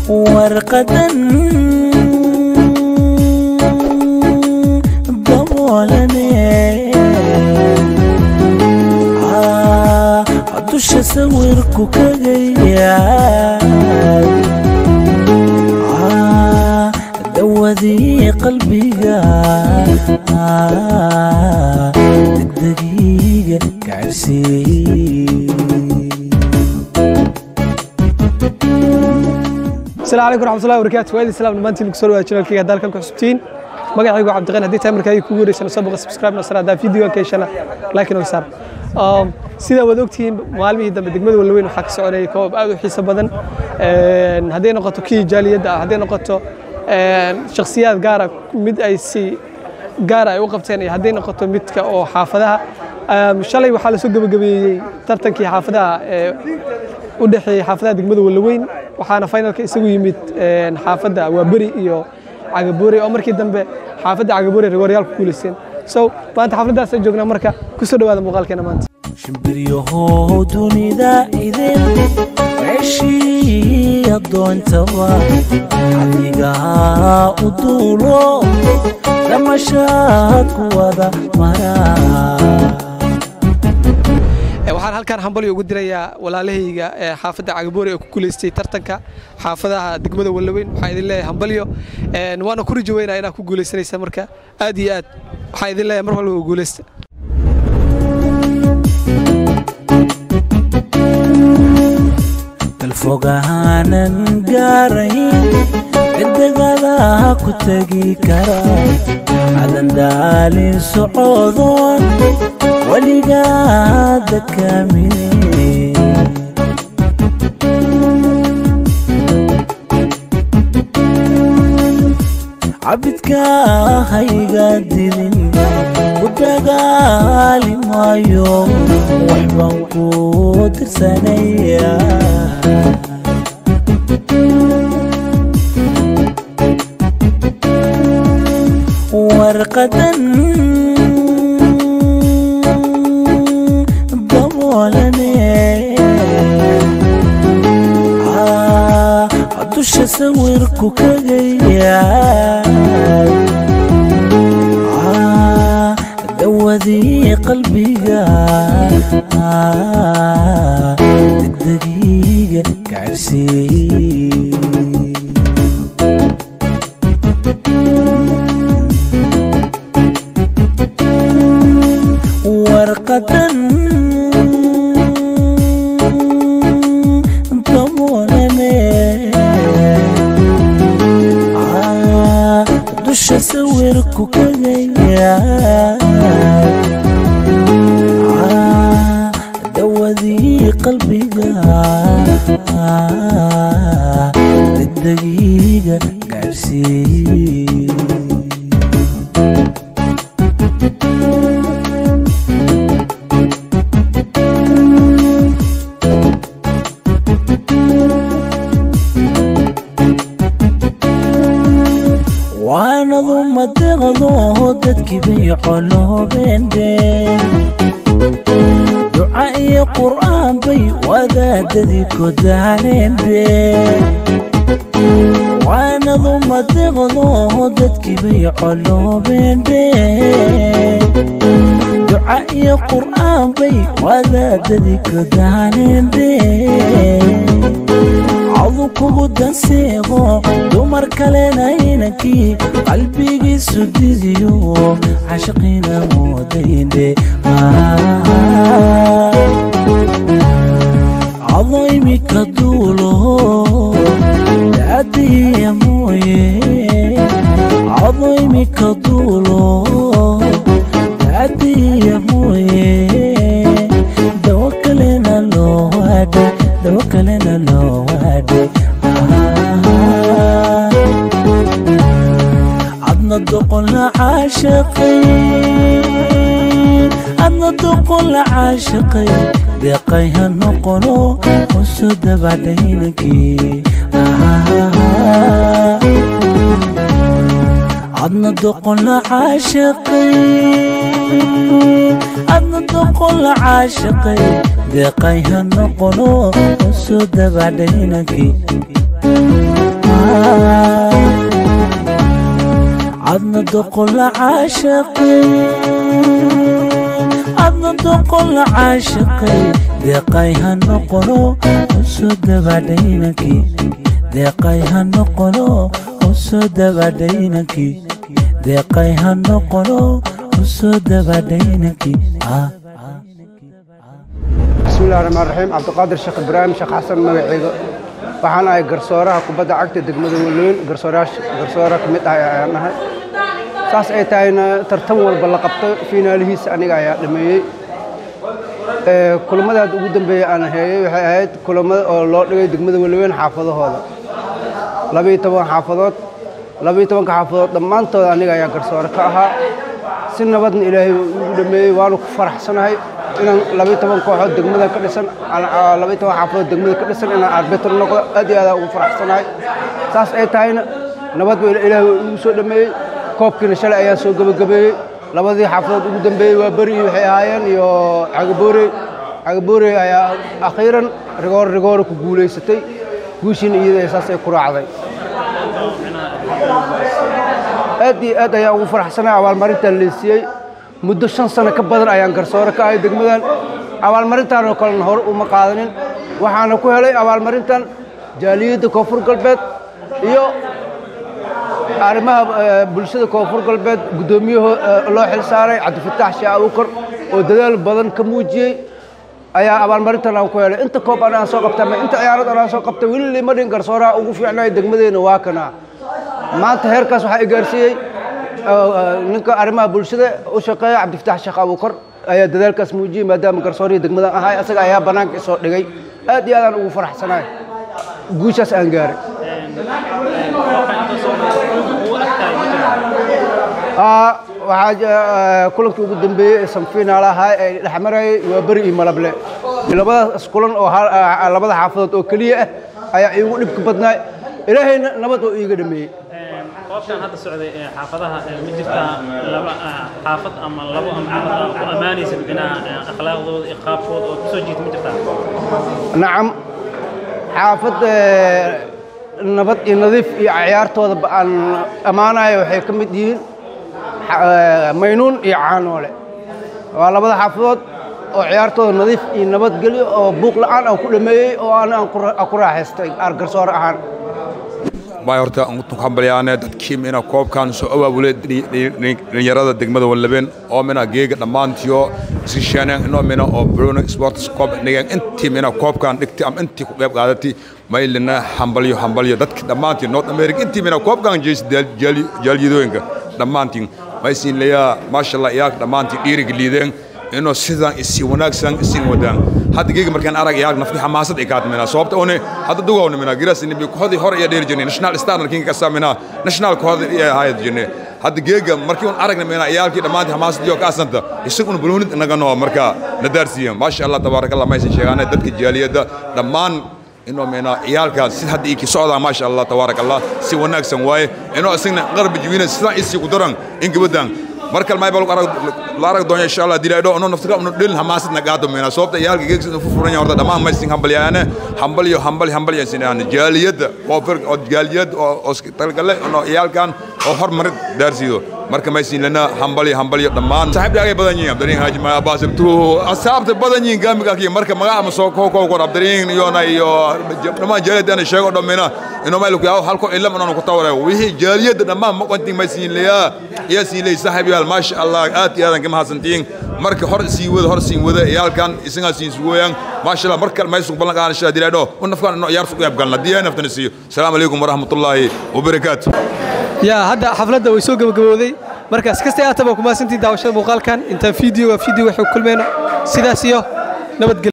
warqadan daboolane dusha sawirku kagaya dawadii qalbiga degdegiga gaarsiiy asalaamu calaykum raxmatullahi wabarakaatu waadi salaam dhammaantiin kusoo dhawaada channelkayga haddaad halkan ku xusubtiin magacaygu cabdiqani haddii tahay markaa ku guureysana soo boqo subscribe na sar haddaa videogan ka heshana like inoo saar sidaa waad ogtihiin maalmihii dambe degmada walweyn waxaa ka soconayay koobab aad u xiiso badan hadday noqoto kii jaaliyadda ah hadday noqoto shakhsiyaad gaara mid ay si gaara ay u qabteen iyo hadday noqoto midka oo xaafadaha shalay waxaa lasoo gebagabeeyey tartankii xaafadaha ee u dhexeeyey xaafadaha degmada walaweyn waxaana finalka isagu yimid xaafadda waaberi iyo cagaboore oo markii dambe xaafadda cagaboore rigooryaal ku guulaysteen so maanta xafladdaasaan joognaa marka kusoo dhawaada muuqaalkeena maanta shimbiryahow dunida idin meeshii addoontaba adigaa u duulo dhamashaad ku wada maraa waxaan halkaan hambalyo ugu dirayaa walaalahayga ee xaafadda cagaboore ee ku guulaystay tartanka xaafadaha degmada wallaweyn waxaan idin leeyahay hambalyo waana ku rajo weynaa inaad ku guulaysanaysa marka aad iyo aad waxaan idin leeyahay mar walba u guulaysta dalfogaanan gaarayn ciddigada ku tegi kara cadan daalin socodoon weligaada kaamine cabidka hayga dilin ku dagaali maayo waxbaan ku tirsanaya warqadan daboolane dusha sawirku kagaya dawadii qalbiga degdegiga gaarsiiy warqadan daboolane dusha sawirku kagaya dawadii qalbiga degdegiga gaarsiiy waanadu madeqdo dadkii bay coloobende duca iyo qur'aan bay wadaadadii kodaalende waanadu madeqdo dadkii bay coloobende duca iyo qur'aan bay wadaadadii kodaalende cadu kugu danseego dumar kalena inankii qalbigiisu didiyo cashaqiina moodayne cado imika duulo daadiya mooye cado imika duulo daadiya mooye dawo kalena loo waadhe dawo kalena loo waadhe adna doqon la caashaqay adna doqon la caashaqay deeqay ha noqono hoso dabacdhaynankii adna doqon la caashaqay adna doqon la caashaqay deeqay ha noqono hoso dabacdhaynankii doqon la caashaqay adna doqon la caashaqay deeqay ha noqono usoo dabadhaynankii deeqay ha noqono usoo dabadhaynankii deeqay ha noqono usoo dabadhaynankii bismillahi raxmaan raxiim cabdiqaadir sheekh ibraahim sheekh xasan magaceyga waxaan ahay garsooraha kubadda cagta degmada waloyn garsoora ka mid ah ayaan nahay saas ay tahayna tartan walba la qabto fiinaalihiisa aniga ayaa dhameeyey kulamadaad ugu dambeeyey aan heeyey waxay ahayd kulamada oo loo dhigay degmada waloweyn xaafadahooda labiiyo toban xaafadood labiiyo tobanka xaafadood dhammaantooda aniga ayaa garsoore ka ahaa si nabadna ilaahay ugu dhameeyey waanu ku faraxsanahay inaan labiiyo toban kooxood degmada ka dhisan labiiyo toban xaafadood degmada ka dhisan inaan arbitr noqdo aad iyo aad ugu faraxsanahay saas ay tahayna nabad ba ilaahay ugu soo dhameeyey koobkiina shalay ayaa soo gebagabeeyey labadii xaafadood ugu dambeeyey waa beri waxay ahaayeen iyo cagaboorey cagaboorey ayaa akhiiran rigoor rigoora ku guulaysatay guushiina iyada saas ay ku raacday aad iyo aad ayaan ugu faraxsanahay abaalmarintan leesiiyey muddo shan sano ka badan ayaan garsoore ka ahay degmadan abaalmarintan oo kalena hore uma qaadanin waxaana ku helay abaalmarintan jaaliyadda koonfur galbeed iyo arrimaha bulshada koonfur galbeed guddoomiyaho loo xil saaray cabdifataax shee abukar oo dadaal badan ka muujiyey ayaa abaalmarintan aan ku helay inta koob anaan soo qabtay ama inta ciyaarad anaan soo qabtay weli lima dhin garsooraha ugu fiicnay degmadeena waa kana maanta heerkaas waxaa i gaarsiiyey ninka arrimaha bulshada u shaqeeya cabdifataax sheekh abukar ayaa dadaalkaas muujiyey maadaama garsoorihii degmadan ahay asaga ayaa bannaanka isoo dhigay aad iyo aadaan ugu faraxsanahay guushaas aan gaaray waxaa kulankii ugu dambeeyey ee samfiinaal ahaa ee dhexmarayay waa beri iyo malable labadaas kulan oo labada xaafadood oo keliya ah ayaa iigu dhibka badnaay ilaahayna nabad oo iiga dhameeyey qoobkan hadda socday ee xaafadaha ma jirtaa laba xaafad ama labo ama ku ammaanaysa dhinaca akhlaaqdooda iyo qaabkooda oo kusoo jiita ma jirtaa nacam xaafad nabad iyo nadiif iyo ciyaartooda aan ammaanayo waxay ka mid yihiin maynuun iyo caanoole waa labada xaafadood oo ciyaartooda nadiif iyo nabadgelyo oo buuq la'aan aan ku dhameeyey oo aan ku raaxaystay garsoore ahaan may horta ku hambalyaane dadkii mina koobkan soo abaabulay dhalinyarada degmada wallabeen oo mina geega dhammaantiyo iskisheeneen inoo mina oo bruno sports koob dhigeen intii mina koobkan dhigtay ama intii ku qayb qaadatay maylina hambalyo hambalyo dadki dhammaantiin north america intii mina koobkan jeys jaaliyadooyinka dhammaantiin maysiin leeyaa maasha allah iyaaka dhammaantiin dhiiriga liideen inuu sidan isi wanaagsan isin wadaan hadda geega markaan arag iyaag nafki xamaasad ay kaatmina sababta one hadda dugawna mina giras nibi kohodi hore iyo dheer jirnay national star king kasa mina national kohodi iyo hayad jirnay hadda geega markii un aragna mina iyaalkii dhammaantii xamaasad iyo kaasanta isaguna bulunid naga noo marka na daarsiiyan maasha allah tabaaraka allah maysan sheegaanay dadka jaaliyadda dhammaan inuu mina ciyaalkaas si hadda iki socdaa maasha allah tabaaraka allah si wanaagsan waaye inuu isagna qarbi jibina sidan isii ku daran in gabadan markal may balku arag la arag doon insha Allah dilaado ono naftiga ono dhil hamaasad na gaado meena sababta yaalka geegsi fu furan horta dhamaan ma sin hambal yaane hambal yo hambal hambal yasin aan jaaliyada oo fir oo jaaliyad oo talgale ono yaalkan oo hormarid daarsido marka ma sin lana hambal hambal yo dhamaan saaxiibdaaga badan yihiin abdarin haaji ma abaasib tu asaabta badan yihiin gaamiga kii marka magaca ma soo koo koo abdarin iyo na iyo dhamaan jaaliyad aan sheego dhameena inuu mayl ku yahay halko ilam inuu ku tawray wixii jaaliyada dhamaan ma qantin ma sin leeya iyo sin leey saaxiib yaal ma sha Allah aad iyo aadan kama hasantiin marka hor sii wada hor sii wada yaalkan isaga siin sugoyan ma sha Allah marka ma isugu balan qaan sha dilaado un nafkan inuu yaar sugu yabgalna diyaa naftana siiyo assalamu alaykum warahmatullahi wabarakatuh yaa hadda xafladda way soo gabagabowday markaas kasta aataba ku maasantii daawashada muuqaalkan intaan fiideo waa fiideo waxay kulmeyno sidaas iyo nabadgelyo